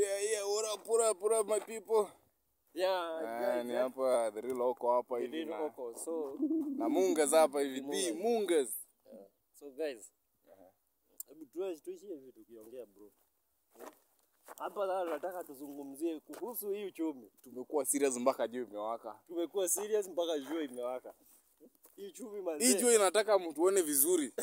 Yeah, yeah, what up, what up, what up, my people? Yeah, Ah, guys, ni yeah. hapa the real oko hapa It hivi is na, Oko. So, na mungas hapa hivi the mungas. so guys, hebu tuwe tuishie hivi tukiongea bro. Hapa sasa nataka tuzungumzie kuhusu hii uchumi. Tumekuwa serious mpaka juu imewaka. Tumekuwa serious mpaka jua imewaka. Hii uchumi manze. Hii jua inataka mtuone vizuri.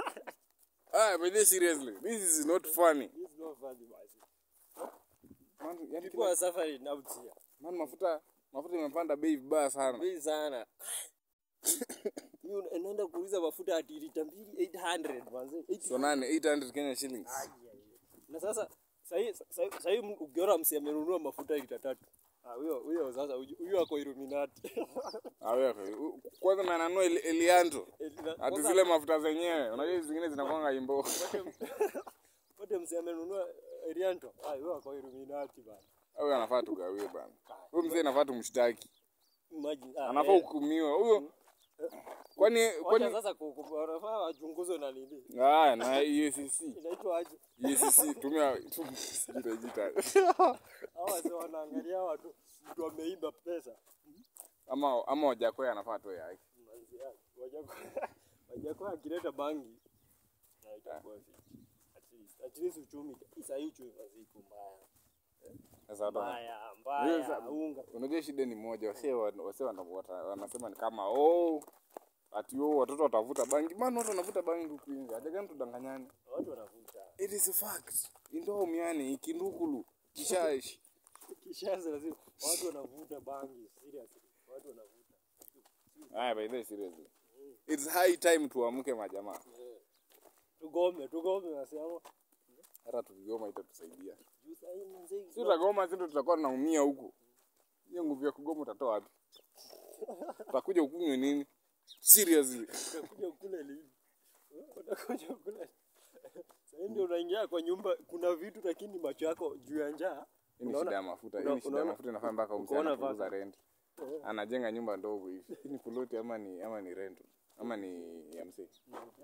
Ah, but this seriously, this is not funny. This is not funny basi. Man, yani People are suffering out here. man, mafuta mafuta imepanda bei vibaya sana. Bei sana. Mimi una- naenda kuuliza mafuta ati lita mbili 800 manze. 800. So nane 800 Kenya shillings. Na sasa sahii sahii ukiona msi amenunua mafuta lita tatu. Ah, huyo huyo sasa huyo huyo ako Illuminati. Ah, wewe kwanza na nanua Eli- Elianto. Ati Kwanza- zile mafuta zenyewe. Unajua hizi zingine zinakwanga imbo. Wote msi amenunua Elianto. Ah, huyo ako Illuminati bana. Huyo anafaa tugawie bana. Huyo mzee anafaa tumshtaki. Imagine. Ah, Anafaa eh. hukumiwa. Huyo kwani Wacha kwani sasa ku- ku- wanafaa wachunguzwe na nini? Ah, na EACC. Inaitwa aje? EACC tumia tumejita. Hawa sio wanaangalia watu mtu ameiba pesa. Ama ama Wajakoya anafaa toe yake. Manzi yake. Wajakoya Wajakoya akileta bangi na itakuwa fiti. At least at least uchumi. Sasa hii uchumi basi iko mbaya. Sasa watu wana- Mbaya, Hiyo mbaya. sa- Unga. Unajua shida ni moja, wasee wa- wasee wana- wata- wanasema ni kama oh ati oh watoto watavuta bangi. Maana watu wanavuta bangi huku nje. Haja gani tudanganyane? Watu wanavuta. It is a fact. Indoo miani ikindukulu kishashi. Kishazi lazima watu wanavuta bangi seriously. Watu wanavuta. Haya by the way seriously. It's high time tuamke majamaa. Tugome, tugome nasema. Hata tukigoma itatusaidia. Juu sasa hii mzee. Si utagoma sisi ndo tutakuwa tunaumia huko. Hiyo nguvu ya kugoma utatoa wapi? Utakuja ukunywe nini? Seriously. Utakuja kule lini? Utakuja kule. Sasa ndio unaingia kwa nyumba kuna vitu lakini macho yako juu ya njaa. Hii ni Unaona- shida ya mafuta. Hii una- ni shida ya unaona- mafuta inafanya mpaka msee ukaona anapunguza vaka. rent. Anajenga nyumba ndogo hivi. Hii ni ploti ama ni ama ni rent? Ama ni ya msee?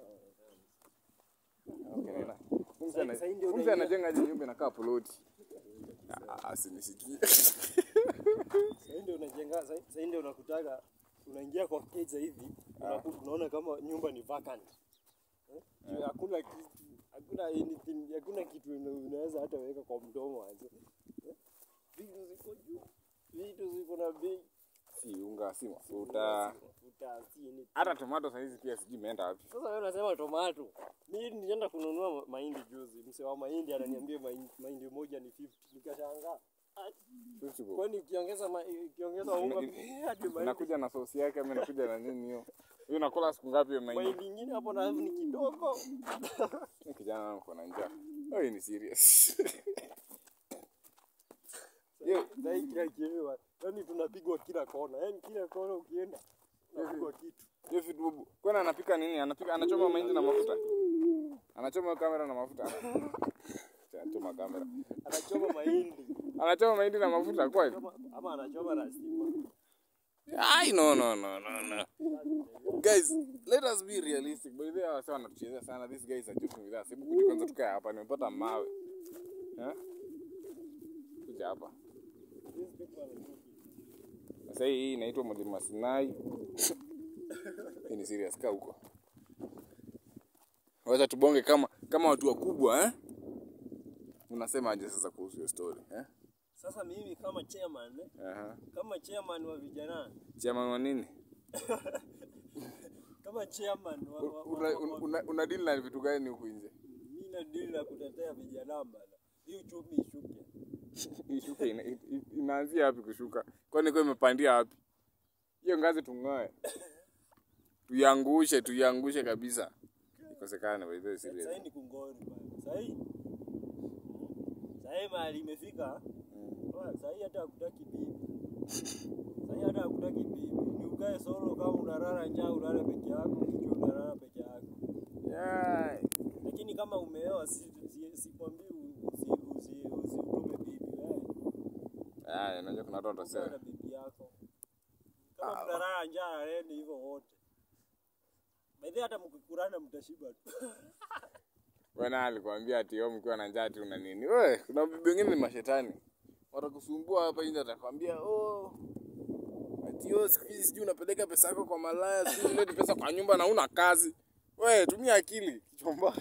Okay, nena. Msee ana- Sasa hii ndio msee unaingia- anajenga aje nyumba inakaa ploti. Ah, Asinisikie. Sasa ndio unajenga sasa ndio unakutaga unaingia kwa keja hivi unaku- unaona kama nyumba ni vacant. Eh? Juu Hakuna kitu, hakuna anything, hakuna kitu una- unaweza hata weka kwa mdomo aje. Eh? Vitu ziko juu. Vitu ziko na bei. Si unga, si mafuta. Mafuta, si anything. Hata tomato saizi pia sijui imeenda wapi. Sasa wewe unasema tomato. Mimi nilienda kununua ma- mahindi juzi. Mse wa mahindi ananiambia mahindi, mahindi moja ni 50. Nikashangaa. Ati, Fifty bob. Kwani ukiongeza ma, ukiongeza unga Ina- eh, hadi mahindi Inakuja na sosi yake ama inakuja na nini hiyo? Hiyo nakula siku ngapi hiyo mahindi? mahindi ingine hapo na ni kidogo. Huyu kijana wangu kuna njaa. Wewe ni serious. Hiyo Na hii kila kitu. Yaani tunapigwa kila kona. Yaani kila kona ukienda unapigwa kitu. hiyo vitu bubu. Kwani anapika nini? Anapika anachoma mahindi na mafuta. Anachoma kamera na mafuta. Anachoma kamera. Anachoma mahindi. Anachoma mahindi na mafuta kweli? Kama ama anachoma na stima. Ai no no no no no. Guys, let us be realistic. By the way, wasa wanatuchezea sana. These guys are joking with us. Hebu kuja kwanza tukae hapa. Nimepata mawe. Eh? Kuja hapa. These people are joking. Sasa hii hii inaitwa Mlima Sinai. Hii ni serious kaa huko. Wacha tubonge kama kama watu wakubwa eh? Unasema aje sasa kuhusu hiyo story eh? Sasa mimi kama chairman, eh, Aha. kama chairman wa vijana, Chama wa nini? kama chairman wa, wa, wa, Una, wa, una, wa, una, una deal na vitu gani huku nje? mimi na deal na kutetea vijana bana. Hii uchumi ishuke. Ishuke ina, i- i- inaanzia wapi kushuka? Kwani kwa imepandia wapi? Hiyo ngazi tung'oe. Tuiangushe, tuiangushe kabisa. Ikosekane by the way Sasa serious. ni kungori bana. Sasa hii sasa hii mahali imefika. Wa, Sasa hii hata hakutaki bibi. Sasa hii hata hakutaki bibi. Ni ukae solo kama unalala njaa ulale peke yako, kichwa unalala peke yako. Yeah. Lakini kama umeoa si si- sikwambii usi usi usitume bibi wewe. Ah, unajua kuna watu watasema. Ukae na bibi yako. Kama mnalala njaa laleni hivyo wote. By the way, hata mkikurana mtashiba tu. bwana alikwambia ati yo mkiwa na njaa ati una nini we kuna bibi wengine ni mashetani watakusumbua hapa nje atakwambia oh ati yo siku hizi sijui unapeleka pesa yako kwa malaya sijui ulete pesa kwa nyumba na una kazi we tumia akili kichomba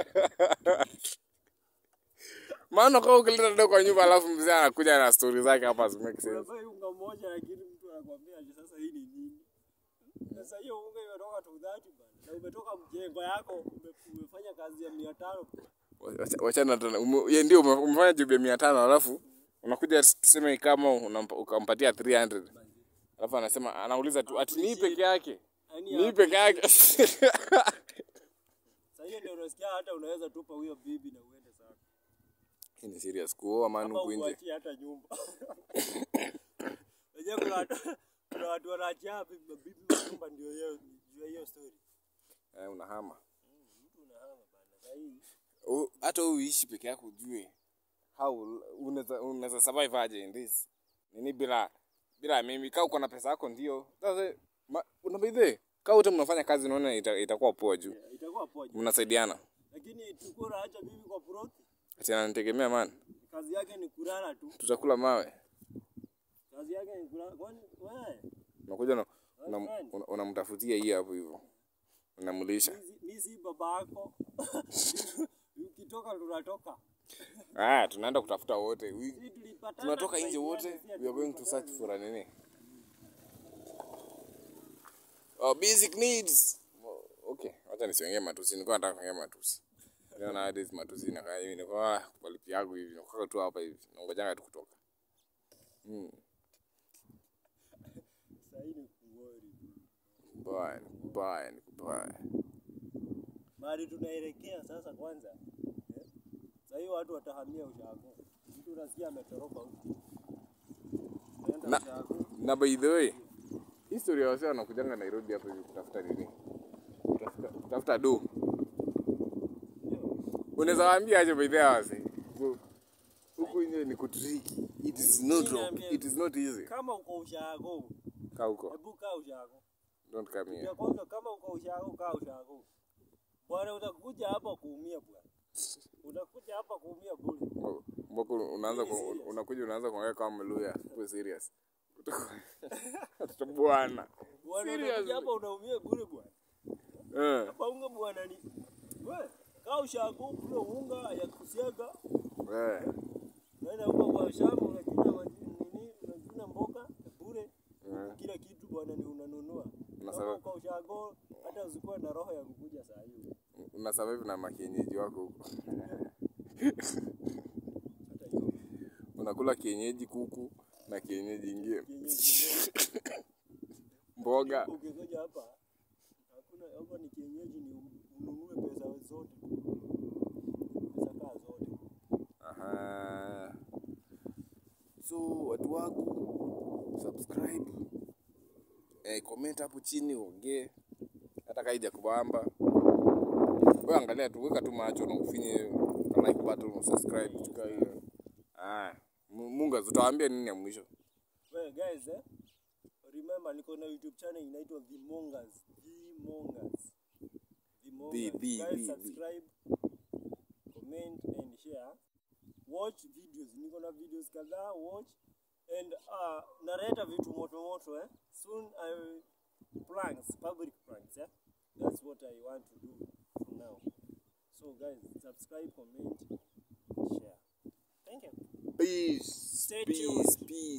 maana kwa ukileta do kwa nyumba alafu mzee anakuja na stori zake hapa zi make sense Unafai unga moja lakini mtu anakwambia ati sasa hii ni nini? Sasa hiyo unga imetoka tu dhati bana. Na umetoka mjengo yako ume- umefanya kazi ya 500. Wacha- wachana tena Ume- ye ndio ume- umefanya job ya mia tano alafu unakuja tuseme kama unampa- ukampatia 300 alafu anasema anauliza tu ati nii peke yake Yaani nii hapo peke yake Sasa hiyo ndio unasikia hata unaweza tupa huyo bibi na uende sana. Hii ni serious kuoa manu Ama huku nje uachie hata nyumba. Unajua kuna watu kuna watu wanaachia bibi mabibi wa nyumba ndio hiyo juu ya hiyo story. eh, unahama Mtu unahama bana. Sasa hii U- hata wewe uishi peke yako ujue how unaweza unaweza survive aje in this nini bila bila mimi kaa uko na pesa yako ndio sasa ma- unabaidhe kaa wote mnafanya kazi unaona ita, itakuwa poa juu itakuwa poa. mnasaidiana Lakini tuko naacha bibi kwa ploti. ati ananitegemea man Kazi yake ni kulala tu. tutakula mawe Kazi yake ni kulala. Kwani wewe unakuja na unam- una- unamtafutia hii hapo hivyo unamlisha mi si baba yako. Ukitoka tunatoka. ah tunaenda kutafuta wote We- Sisi tulipatana. tunatoka nje tukaibiana, wote si we are going to tulipatana. search for a nini oh, basic needs Oh, okay wacha nisiongee matusi nilikuwa nataka kuongea matusi leo na hadi matusi na kaya hivi nilikuwa ah, kwa lipi yangu hivi nilikuwa tu hapa hivi nangojanga tu kutoka mm. Sasa hii ni kungori. kubaya ni kubaya ni kubaya Mahali tunaelekea sasa kwanza. eh, Sasa hiyo watu watahamia ushago. Mtu unasikia ametoroka huko. Anaenda Na- ushago. na by the way history ya wasee wanakujanga Nairobi hapa hivi kutafuta nini kutafuta, kutafuta do unaweza waambia aje by the way wasee Ku- huku nje ni kutriki it is not Mimi rock. naambia- it is not easy Kama uko ushago, kaa huko hebu kaa ushago. don't come here Ya kwanza kama uko ushago, kaa ushago. Bwana utakuja hapa kuumia bwana. Utakuja hapa kuumia bure. Mbako- mbako unaanza ku- unakuja unaanza kuongea kama mluya kwa serious bwana Bwana Serious. utakuja hapa unaumia bure bwana. eh Hapa unga bwana ni. We, kaa ushago, kula unga ya kusiaga. eh Naenda huko kwa shamba unachuna maji nini, unachuna mboga bure. Eh. Kila kitu bwana ni unanunua. Na Kama sababu- uko ushago, hata usikuwe na roho ya kukuja saa hiyo. una survive na makienyeji wako huko Hata hiyo unakula kienyeji kuku na kienyeji ingine kienyeji mboga ukikuja hapa hakuna hapa ni kienyeji ni ununue pesa zote pesa kaa zote Aha. so watu wangu subscribe eh, comment hapo chini uongee hata kaija kubamba wewe angalia tu weka tu macho na ufinye ka like button subscribe chukua hiyo ah Mu- munga tutawaambia nini ya mwisho well guys eh remember niko na youtube channel inaitwa The Mongers The Mongers The Mongers The- the- guys the- the. subscribe comment and share watch videos niko na videos kadhaa watch and uh, nareta vitu moto moto eh soon i will pranks public pranks eh that's what i want to do from now so guys subscribe comment share thank you peace Stay peace tuned. peace